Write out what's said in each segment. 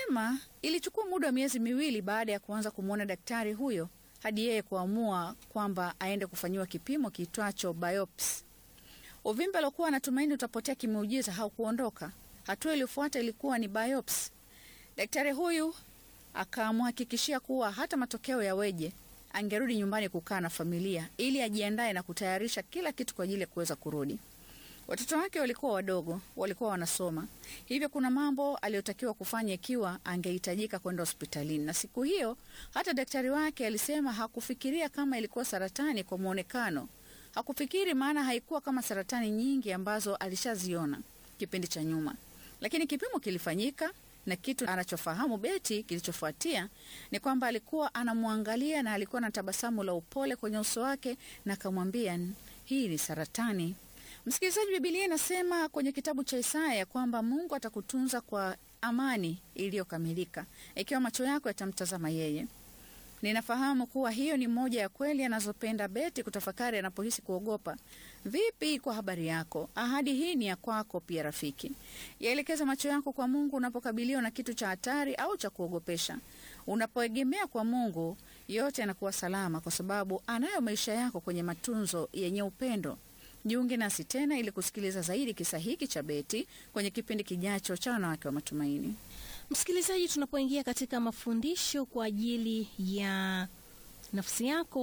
Anasema ilichukua muda wa miezi miwili baada ya kuanza kumwona daktari huyo hadi yeye kuamua kwamba aende kufanyiwa kipimo kiitwacho biopsy. Uvimbe aliokuwa anatumaini utapotea kimeujiza haukuondoka. Hatua iliyofuata ilikuwa ni biopsy. Daktari huyu akamhakikishia kuwa hata matokeo yaweje, angerudi nyumbani kukaa na familia ili ajiandae na kutayarisha kila kitu kwa ajili ya kuweza kurudi. Watoto wake walikuwa wadogo, walikuwa wanasoma, hivyo kuna mambo aliyotakiwa kufanya ikiwa angehitajika kwenda hospitalini. Na siku hiyo hata daktari wake alisema hakufikiria kama ilikuwa saratani kwa mwonekano. Hakufikiri, maana haikuwa kama saratani nyingi ambazo alishaziona kipindi cha nyuma, lakini kipimo kilifanyika na kitu anachofahamu Beti kilichofuatia ni kwamba alikuwa anamwangalia na alikuwa na tabasamu la upole kwenye uso wake, na akamwambia hii ni saratani. Msikilizaji, Bibilia inasema kwenye kitabu cha Isaya ya kwamba Mungu atakutunza kwa amani iliyokamilika ikiwa macho yako yatamtazama yeye. Ninafahamu kuwa hiyo ni moja ya kweli anazopenda Beti kutafakari anapohisi kuogopa. Vipi kwa habari yako? Ahadi hii ni ya kwako pia, rafiki. Yaelekeza macho yako kwa Mungu unapokabiliwa na kitu cha hatari au cha kuogopesha. Unapoegemea kwa Mungu, yote yanakuwa salama, kwa sababu anayo maisha yako kwenye matunzo yenye upendo. Jiunge nasi tena ili kusikiliza zaidi kisa hiki cha Beti kwenye kipindi kijacho cha Wanawake wa Matumaini. Msikilizaji, tunapoingia katika mafundisho kwa ajili ya nafsi yako,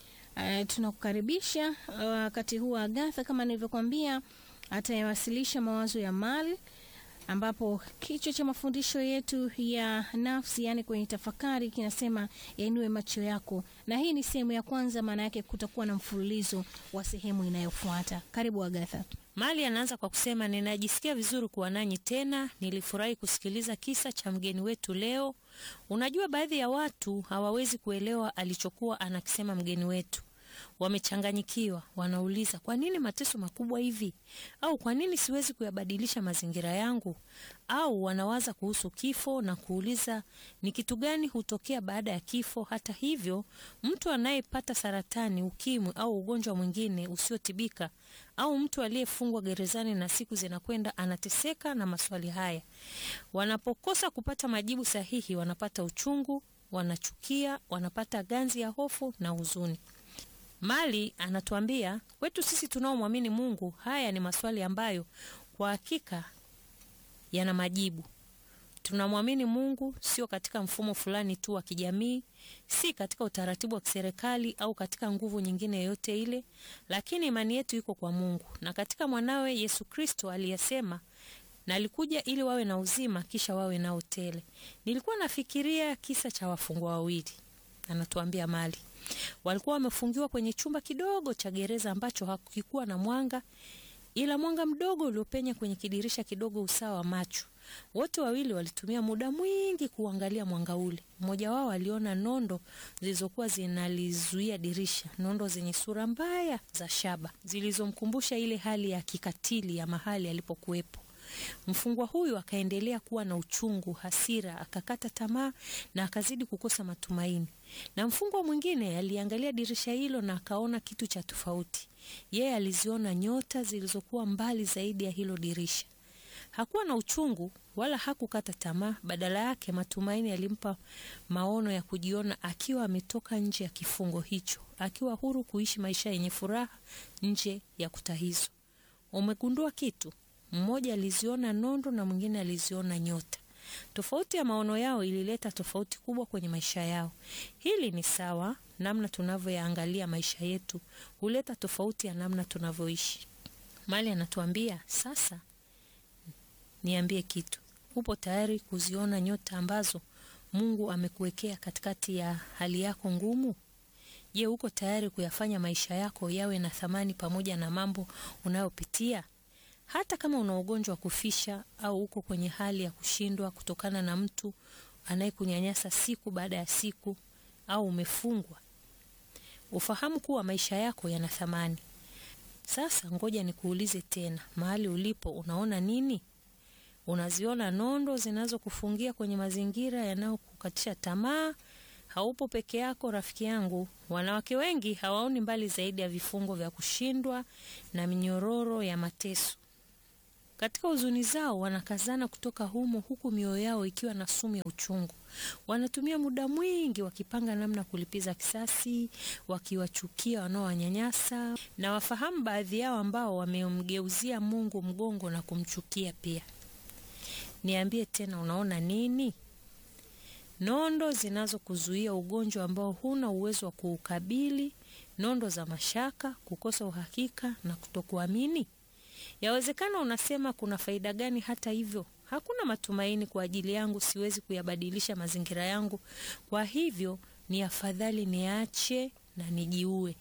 uh, tunakukaribisha wakati uh, huu Agatha kama nilivyokuambia atayawasilisha mawazo ya mali, ambapo kichwa cha mafundisho yetu ya nafsi, yani kwenye tafakari, kinasema yainue macho yako, na hii ni sehemu ya kwanza. Maana yake kutakuwa na mfululizo wa sehemu inayofuata. Karibu Agatha. Mali anaanza kwa kusema, ninajisikia vizuri kuwa nanyi tena. Nilifurahi kusikiliza kisa cha mgeni wetu leo. Unajua, baadhi ya watu hawawezi kuelewa alichokuwa anakisema mgeni wetu. Wamechanganyikiwa, wanauliza kwa nini mateso makubwa hivi, au kwa nini siwezi kuyabadilisha mazingira yangu, au wanawaza kuhusu kifo na kuuliza ni kitu gani hutokea baada ya kifo. Hata hivyo, mtu anayepata saratani, ukimwi au ugonjwa mwingine usiotibika au mtu aliyefungwa gerezani na siku zinakwenda anateseka na maswali haya. Wanapokosa kupata majibu sahihi, wanapata uchungu, wanachukia, wanapata ganzi ya hofu na huzuni. Mali anatuambia kwetu sisi tunaomwamini Mungu, haya ni maswali ambayo kwa hakika yana majibu. Tunamwamini Mungu sio katika mfumo fulani tu wa kijamii, si katika utaratibu wa kiserikali au katika nguvu nyingine yoyote ile, lakini imani yetu iko kwa Mungu na katika mwanawe Yesu Kristo aliyesema, na alikuja ili wawe na uzima kisha wawe nao tele. Nilikuwa nafikiria kisa cha wafungwa wawili, anatuambia Mali walikuwa wamefungiwa kwenye chumba kidogo cha gereza ambacho hakikuwa na mwanga ila mwanga mdogo uliopenya kwenye kidirisha kidogo usawa wa macho. Wote wawili walitumia muda mwingi kuangalia mwanga ule. Mmoja wao aliona nondo zilizokuwa zinalizuia dirisha, nondo zenye sura mbaya za shaba zilizomkumbusha ile hali ya kikatili ya mahali alipokuwepo. Mfungwa huyu akaendelea kuwa na uchungu, hasira, akakata tamaa na akazidi kukosa matumaini. Na mfungwa mwingine aliangalia dirisha hilo na akaona kitu cha tofauti. Yeye aliziona nyota zilizokuwa mbali zaidi ya hilo dirisha. Hakuwa na uchungu wala hakukata tamaa, badala yake matumaini yalimpa maono ya kujiona akiwa ametoka nje ya kifungo hicho, akiwa huru kuishi maisha yenye furaha nje ya kuta hizo. Umegundua kitu? Mmoja aliziona nondo na mwingine aliziona nyota. Tofauti ya maono yao ilileta tofauti kubwa kwenye maisha yao. Hili ni sawa, namna tunavyoyaangalia maisha yetu huleta tofauti ya namna tunavyoishi. Mali anatuambia sasa, niambie kitu, upo tayari kuziona nyota ambazo Mungu amekuwekea katikati ya hali yako ngumu? Je, uko tayari kuyafanya maisha yako yawe na thamani pamoja na mambo unayopitia? Hata kama una ugonjwa wa kufisha au uko kwenye hali ya kushindwa kutokana na mtu anayekunyanyasa siku baada ya siku au umefungwa, ufahamu kuwa maisha yako yana thamani. Sasa ngoja nikuulize tena, mahali ulipo unaona nini? Unaziona nondo zinazokufungia kwenye mazingira yanayokukatisha tamaa? Haupo peke yako rafiki yangu. Wanawake wengi hawaoni mbali zaidi ya vifungo vya kushindwa na minyororo ya mateso. Katika huzuni zao wanakazana kutoka humo, huku mioyo yao ikiwa na sumu ya uchungu. Wanatumia muda mwingi wakipanga namna kulipiza kisasi, wakiwachukia wanaowanyanyasa, na wafahamu baadhi yao ambao wamemgeuzia Mungu mgongo na kumchukia pia. Niambie tena, unaona nini? Nondo zinazokuzuia ugonjwa ambao huna uwezo wa kuukabili, nondo za mashaka, kukosa uhakika na kutokuamini. Yawezekana unasema kuna faida gani? Hata hivyo, hakuna matumaini kwa ajili yangu, siwezi kuyabadilisha mazingira yangu, kwa hivyo ni afadhali niache na nijiue.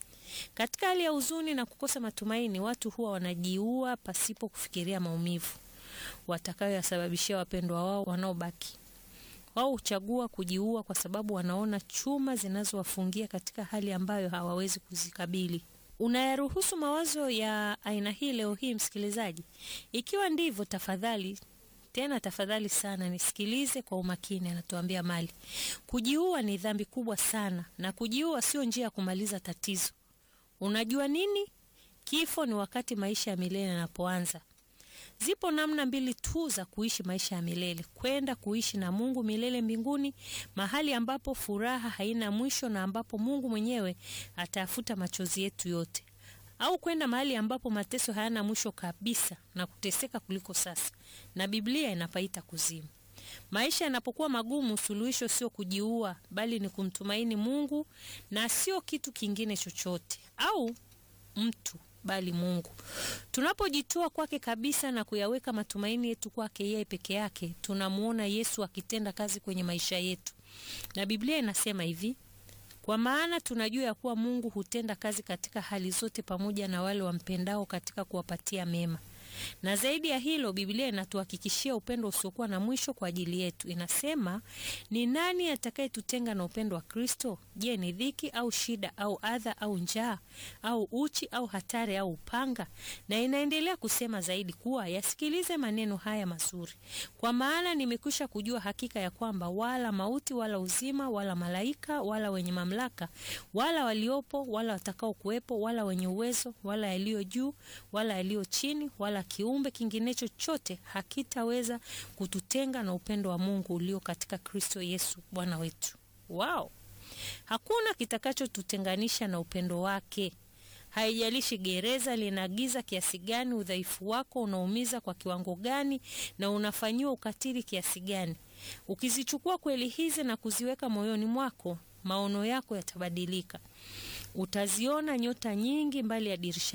Katika hali ya huzuni na kukosa matumaini, watu huwa wanajiua pasipo kufikiria maumivu watakayoyasababishia wapendwa wao wanaobaki. Wao huchagua kujiua kwa sababu wanaona chuma zinazowafungia katika hali ambayo hawawezi kuzikabili. Unayaruhusu mawazo ya aina hii leo hii, msikilizaji? Ikiwa ndivyo, tafadhali tena tafadhali sana nisikilize kwa umakini. Anatuambia Mali, kujiua ni dhambi kubwa sana, na kujiua sio njia ya kumaliza tatizo. Unajua nini? Kifo ni wakati maisha ya milele yanapoanza. Zipo namna mbili tu za kuishi maisha ya milele: kwenda kuishi na Mungu milele mbinguni, mahali ambapo furaha haina mwisho na ambapo Mungu mwenyewe atayafuta machozi yetu yote, au kwenda mahali ambapo mateso hayana mwisho kabisa na kuteseka kuliko sasa, na Biblia inapaita kuzimu. Maisha yanapokuwa magumu, suluhisho sio kujiua, bali ni kumtumaini Mungu na sio kitu kingine chochote au mtu bali Mungu. Tunapojitoa kwake kabisa na kuyaweka matumaini yetu kwake yeye peke yake, tunamuona Yesu akitenda kazi kwenye maisha yetu, na Biblia inasema hivi: kwa maana tunajua ya kuwa Mungu hutenda kazi katika hali zote pamoja na wale wampendao katika kuwapatia mema. Na zaidi ya hilo, Biblia inatuhakikishia upendo usiokuwa na mwisho kwa ajili yetu. Inasema, ni nani atakayetutenga na upendo wa Kristo? Je, ni dhiki au shida au adha au njaa au uchi au hatari au upanga? Na inaendelea kusema zaidi kuwa, yasikilize maneno haya mazuri, kwa maana nimekwisha kujua hakika ya kwamba wala mauti wala uzima wala malaika wala wenye mamlaka wala waliopo wala watakao kuwepo wala wenye uwezo wala yaliyo juu wala yaliyo chini wala kiumbe kingine chochote hakitaweza kututenga na upendo wa Mungu ulio katika Kristo Yesu Bwana wetu. Wow. Hakuna kitakachotutenganisha na upendo wake. Haijalishi gereza linagiza kiasi gani, udhaifu wako unaumiza kwa kiwango gani, na unafanyiwa ukatili kiasi gani. Ukizichukua kweli hizi na kuziweka moyoni mwako, maono yako yatabadilika. Utaziona nyota nyingi mbali ya dirisha